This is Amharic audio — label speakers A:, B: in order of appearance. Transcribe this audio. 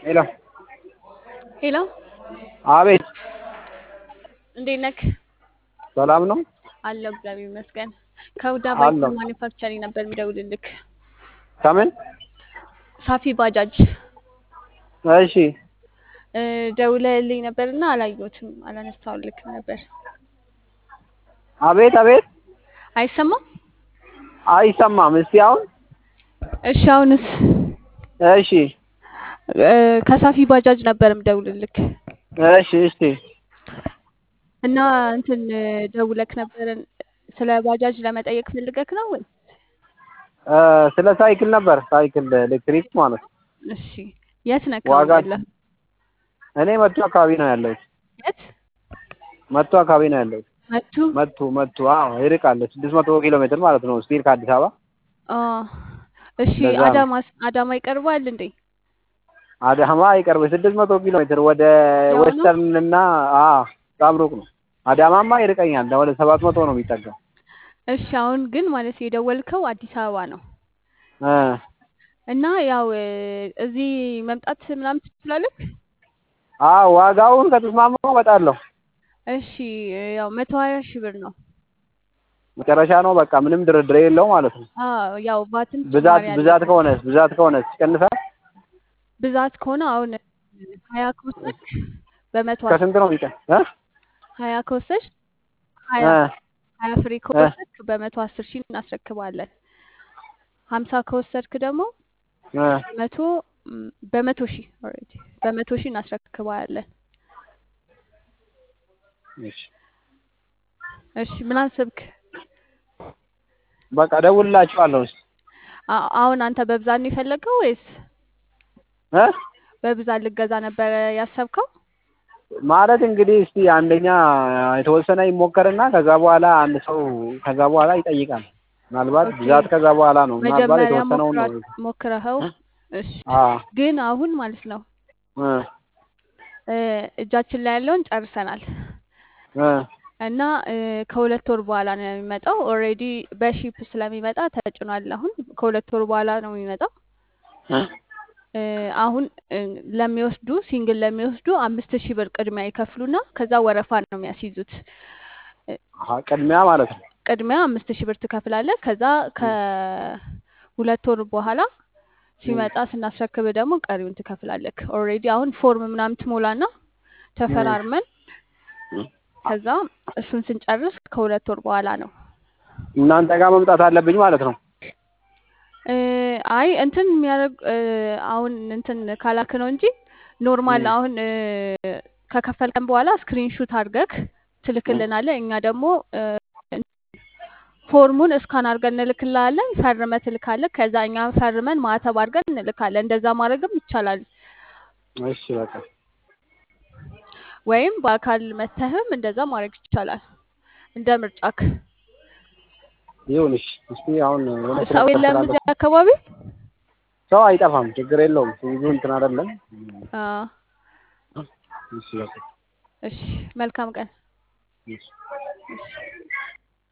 A: ሄሎ
B: ሄሎ
A: አቤት
B: እንዴት ነክ?
A: ሰላም ነው
B: አለሁ እግዚአብሔር ይመስገን። ከሁዳ
A: አለሁ።
B: ባይክ ማኒፋክቸሪንግ ነበር የሚደውልልክ።
A: ከምን
B: ሳፊ ባጃጅ
A: እሺ
B: እ፣ ደውለህልኝ ነበርና አላየሁትም፣ አላነሳሁልክም ነበር።
A: አቤት አቤት
B: አይሰማም?
A: አይሰማም እስቲ አሁን
B: እሺ አሁንስ?
A: እሺ
B: እ፣ ከሳፊ ባጃጅ ነበር የምደውልልክ
A: እሺ እሺ
B: እና እንትን ደውለክ ነበር ስለ ባጃጅ ለመጠየቅ ፈልገክ ነው ወይ?
A: እ፣ ስለ ሳይክል ነበር ሳይክል ኤሌክትሪክ ማለት ነው
B: እሺ የት ነክ
A: ዋጋ
B: አሁን ያለህ?
A: እኔ መቱ አካባቢ ነው ያለሁት
B: የት
A: መቱ አካባቢ ነው ያለሁት
B: መቱ?
A: መቱ መቱ አዎ ይርቃል ስድስት መቶ ኪሎ ሜትር ማለት ነው ስቲል ከአዲስ አበባ
B: አ እሺ
A: እንደዛ ነው
B: አዳማስ አዳማ ይቀርባል እንዴ?
A: አዳማ አይቀርብ ስድስት መቶ ኪሎ ሜትር ወደ
B: ያው ነው።
A: ዌስተርን እና አ በጣም ሩቅ ነው አዳማማ ይርቀኛል ወደ ሰባት መቶ ነው የሚጠጋው
B: እሺ አሁን ግን ማለት የደወልከው አዲስ አበባ ነው
A: እ
B: እና ያው እ፣ እዚህ መምጣት ምናምን ትችላለህ?
A: አዎ ዋጋውን ከተስማማው እመጣለሁ
B: እሺ ያው መቶ ሀያ ሺህ ብር ነው።
A: መጨረሻ ነው በቃ ምንም ድርድር የለው ማለት ነው
B: አዎ ያው ቫትም
A: ብዛት
B: ጭማሪ
A: ብዛት
B: አለበት።
A: ከሆነስ ብዛት ከሆነስ ይቀንሳል
B: ብዛት ከሆነ አሁን ሀያ ከወሰድክ በመቶ አስ
A: ከስንት ነው የሚቀን እ
B: ሀያ ከወሰድክ
A: እ
B: ሀያ ሀያ ፍሬ
A: እ
B: ከወሰድክ በመቶ አስር ሺህ እናስረክባለን። ሀምሳ ከወሰድክ ደግሞ
A: እ
B: መቶ ም፣ በመቶ ሺህ ኦልሬዲ በመቶ ሺህ እናስረክባለን።
A: እሺ
B: እሺ ምን አሰብክ?
A: በቃ እደውልላችኋለሁ እስኪ
B: አ- አሁን አንተ በብዛት ነው የፈለገው ወይስ
A: እ
B: በብዛት ልገዛ ነበረ ያሰብከው?
A: ማለት እንግዲህ እስቲ አንደኛ የተወሰነ ይሞከርና ከዛ በኋላ አንድ ሰው ከዛ በኋላ ይጠይቃል ምናልባት
B: ኦኬ
A: ብዛት ከዛ በኋላ ነው ምናልባት
B: መጀመሪያ
A: የተወሰነውን ነው
B: ሞክራ ሞክረኸው
A: እ
B: እሺ
A: አ
B: ግን አሁን ማለት ነው
A: እ
B: እ፣ እጃችን ላይ ያለውን ጨርሰናል
A: እ
B: እና እ፣ ከሁለት ወር በኋላ ነው የሚመጣው። ኦልሬዲ በሺፕ ስለሚመጣ ተጭኗል። አሁን ከሁለት ወር በኋላ ነው የሚመጣው።
A: እ
B: እ፣ አሁን እ፣ ለሚወስዱ ሲንግል ለሚወስዱ አምስት ሺህ ብር ቅድሚያ ይከፍሉና ከዛ ወረፋ ነው የሚያስይዙት። እ፣
A: አሀ ቅድሚያ ማለት ነው
B: ቅድሚያ አምስት ሺህ ብር ትከፍላለህ። ከዛ
A: እ
B: ከሁለት ወር በኋላ
A: እ
B: ሲመጣ ስናስረክብ ደግሞ ቀሪውን ትከፍላለህ። ኦልሬዲ አሁን ፎርም ምናምን ትሞላና
A: እ
B: ተፈራርመን
A: እ
B: ከዛ እሱን ስንጨርስ ከሁለት ወር በኋላ ነው።
A: እናንተ ጋር መምጣት አለብኝ ማለት ነው
B: እ፣ አይ እንትን የሚያደርግ እ፣ አሁን እንትን ካላክ ነው እንጂ ኖርማል
A: እ
B: አሁን እ፣ ከከፈልከን በኋላ ስክሪንሹት አድርገክ
A: እ
B: ትልክልናለህ። እኛ ደግሞ እ፣ ፎርሙን እስካን አድርገን እንልክልሃለን። ፈርመ ትልካለህ። ከዛ እኛ ፈርመን ማተብ አድርገን እንልካለን። እንደዛ ማድረግም ይቻላል።
A: እሺ በቃ
B: ወይም በአካል መተህም እንደዛ ማድረግ ይቻላል። እንደ ምርጫክ።
A: ይሁን እሺ እስቲ አሁን የሆነ ስራ
B: ሰው የለም
A: ስላለብኝ
B: እዚህ አካባቢ?
A: ሰው አይጠፋም ችግር የለውም ብዙ እንትን አይደለም
B: አ፣
A: እሺ በቃ
B: እሺ መልካም ቀን።
A: እሺ
B: እሺ